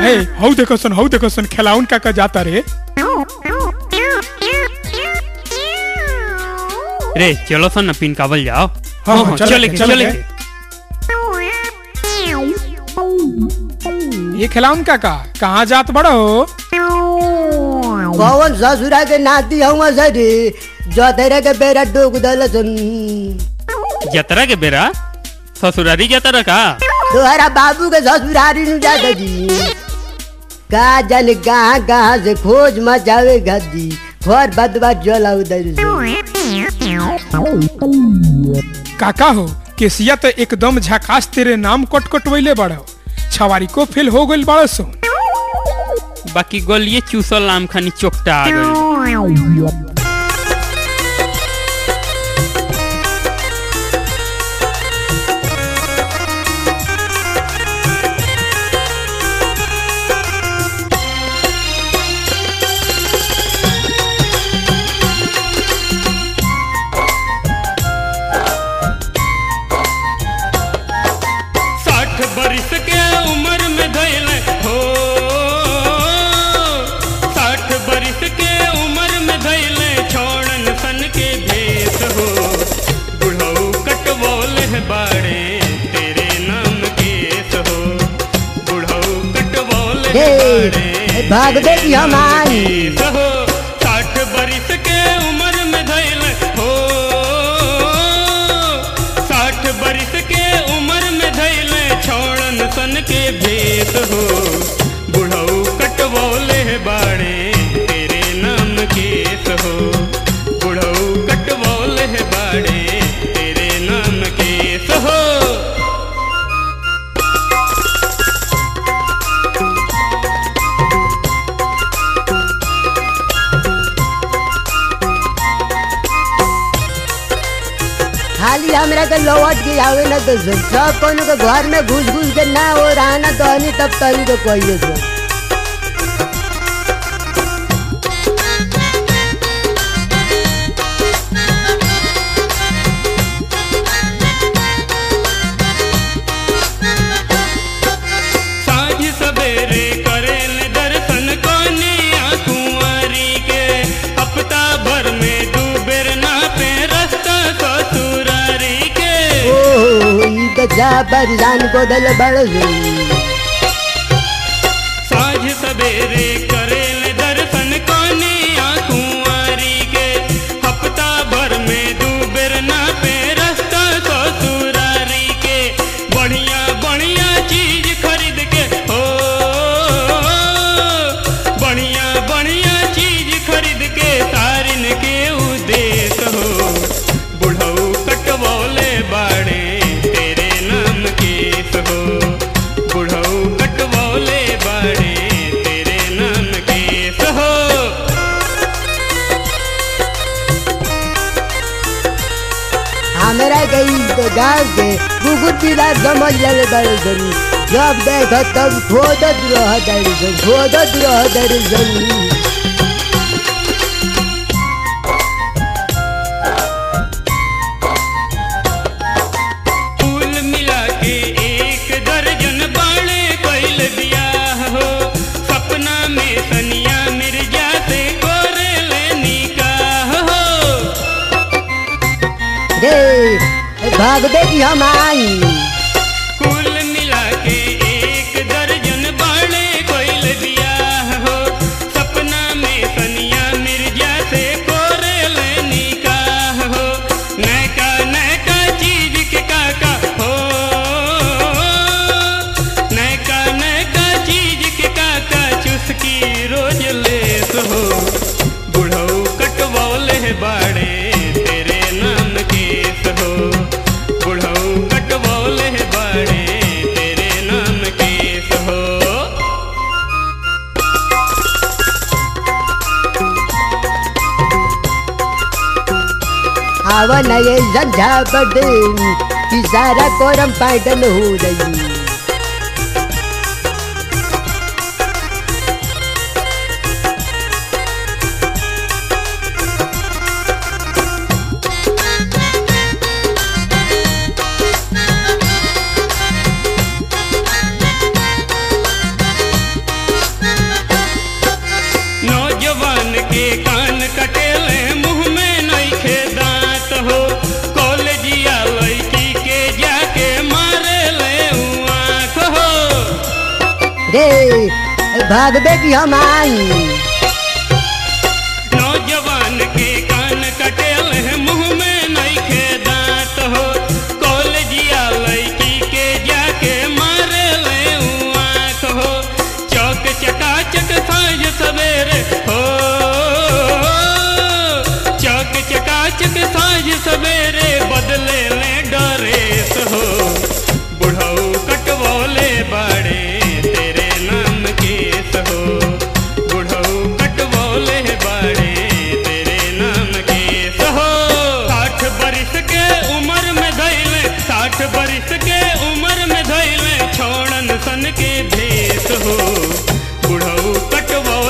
हे हौ देखो सन हौ देखो सन खेलाउन काका जाता रे रे चलो सन ना पिन काबल जाओ हाँ, हाँ, चले चले के, के, चले चले के। के। ये खेलाउन काका कहाँ जात बड़ो कौन ससुरा के नाती हूँ सरी जो तेरे के बेरा डूब दल जतरा के बेरा ससुरारी जतरा का तुम्हारा बाबू के ससुरारी नु जाता जी का जाने कहाँ कहाँ से खोज मचावे गद्दी घर बदबा जला उधर काका हो केसिया तो एकदम झकास तेरे नाम कट कटवैले बड़ो छवारी को फेल हो गइल बड़ो सो बाकी गोलिए चूसल आम खानी चोकटा आ गइल साठ बरिस के उम्र में धैल हो साठ बरिस के उम्र में धैल छोड़न सन के भेस हो बुढ़ऊ कटवोल है बाड़े तेरे नाम केस हो बुढ़ऊ कटवोल है हे, बाड़े भाग दे कि हम आई केस हो साठ बरिस के उम्र में धैल हो साठ बरिस के उम्र में धैल छोड़न सन के भेस हो बुढ़ऊ कटवोले बाड़े तेरे नाम केस हो बुढ़ऊ कटवोले बाड़े तेरे नाम केस हो खाली हमरा के लौट के आवे ना तो सुन सब कोनो के घर में घुस घुस के ना हो रहा ना तो हनी तब तनी तो कहिए सुन साँझ सवेरे करेल दर्शन कोनिया कुंवारी के हफ्ता भर में दू बेर नापे रास्ता ससुरारी के ओहो ई तो जा परेशान को दल बड़ सुन साँझ सवेरे करेल दर्शन कोनिया कुंवारी के हफ्ता भर में दू बेर नापे रास्ता ससुरारी के बढ़िया बढ़िया चीज खरीद के हो बढ़िया बढ़िया चीज खरीद के तारिन के उदेश हो बुढ़ऊ कटवोले बाड़े तेरे नाम केस हो बुढ़ऊ कटवोले बाड़े तेरे नाम केस हो हमरा के ई तो गाँव के कुकुर पीला समझ ले बड़ सुन जब देखो तब खोदत रह दर सुन खोदत रह दर सुन फूल मिला के एक दर्जन बाड़े कैल बियाह हो सपना में सनिया मिर्जा से कोरेले निकाह हो रे भाग दे कि हम आई कुल मिला के एक दर्जन बाड़े कैल बियाह हो सपना में सनिया मिर्जा से कोरेले निकाह हो नैका नैका चीज के काका हो नैका नैका चीज के काका चुस्की रोज लेस हो बुढ़ऊ कटवौले बाड़े तेरे नाम केस हो बुढ़ऊ कटवौले बाड़े तेरे नाम केस हो आवन ये संझा बड़े कि सारा कोरम पैटर्न हो रही भागबे की हम आई नौजवान के कान कटेल है मुंह में नइखे दांत हो कॉलेजिया लड़की के जाके मारे ले ऊ आँख हो चौक चकाचक साँझ सवेरे हो चौक चकाचक साँझ सवेरे बदले ले डरेस हो बुढ़ऊ कटवोले बड़े तेरे नाम केस हो बुढ़ऊ कटवोले बड़े तेरे नाम केस हो साठ बरिस के उम्र में धैले साठ बरिस के उम्र में धैले छोड़न सन के भेस हो बुढ़ऊ कटवो